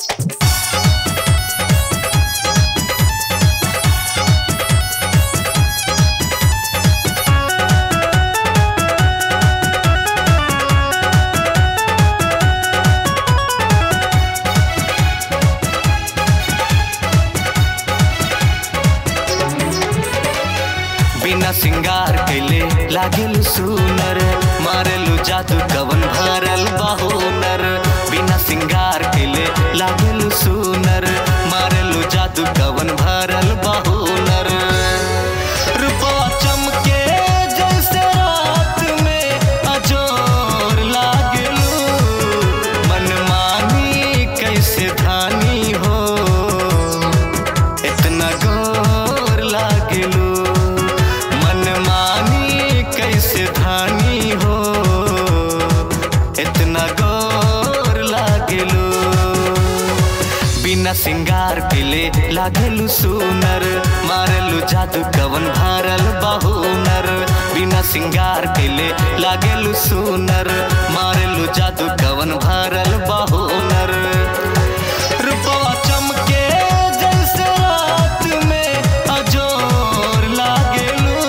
बिना सिंगार कैले लागेल सुनर मारेलु जादू कवन भरल बाहुनर बिना सिंगार कैले लागेल सुनर मारेलु जादू कवन भरल बाहुनर रूपवा चमके जैसे रात में अजोर लागेलू मनमानी कैसे धानी हो इतना गोर लागेलू मनमानी कैसे धानी हो इतना गोर लागेलू बिना सिंगार पिले लागेलू सुनर मारेलू जादू कवन भारल बाहुनर बिना सिंगार पिले लागेलू सुनर मारेलू जादू कवन भारल बाहुनर रूपवा चमके जैसे रात में अजोर लागेलू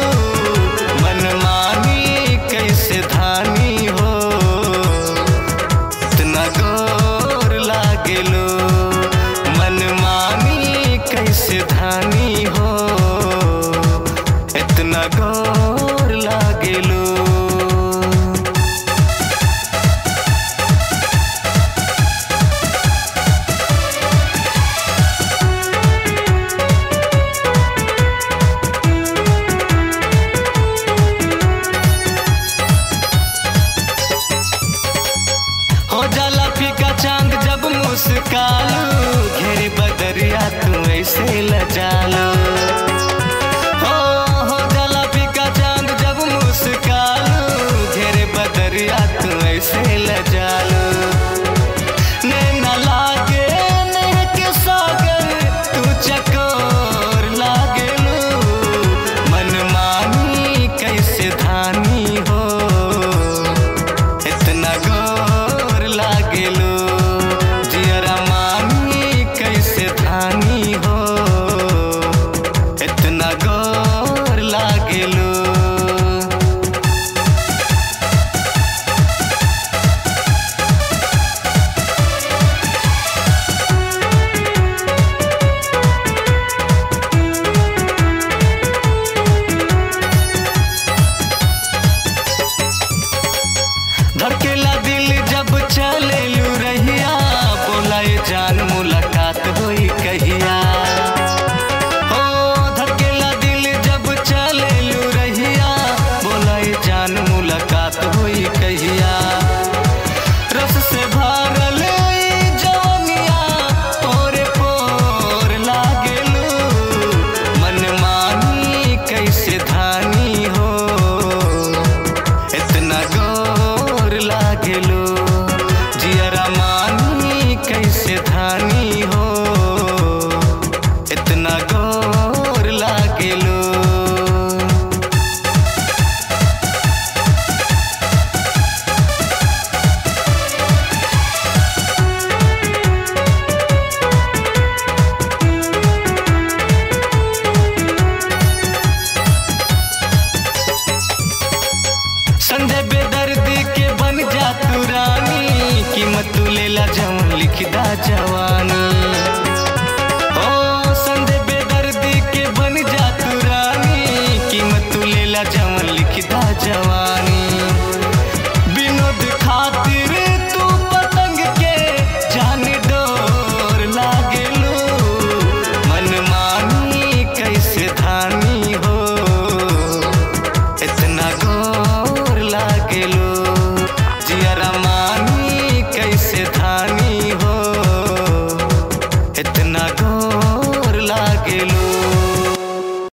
मनमानी कैसे धानी हो इतना गोर लागेलू मनमानी कैसे धानी हो इतना गोर लागेलू हो जाला फीका चांद जब मुस्कालू घेरे बदरिया तू ऐसे लजालू हो हो जाला फीका चांद जब मुस्कालू घेरे बदरिया तू ऐसे लजालू नैना लागे नेह के सागर तू चकोर लागेलू मनमानी कैसे धानी हो इतना गोर लागेलू जियरा मानी कैसे धानी हो इतना गोर लागेलू धड़केला दिल जब चले लू रहिया बोलाए जान मुलाकात होई कहिया हो धड़केला दिल जब चले लू रहिया बोलाए जान मुलाकात होई कहिया रस से भरल ई जवनिया पोरे पोर लागेलू मनमानी कैसे धानी हो इतना गोर लागेलू जियरा मानी कैसे धानी हो इतना गोर लागेलू संजय बेदर्दी के बन जा तू रानी कीमत तू लेला जवन लिखदा जवानी ओ संजय बेदर्दी के बन जा तू रानी कीमत तू लेला जवन लिखदा जवानी विनोद खातिर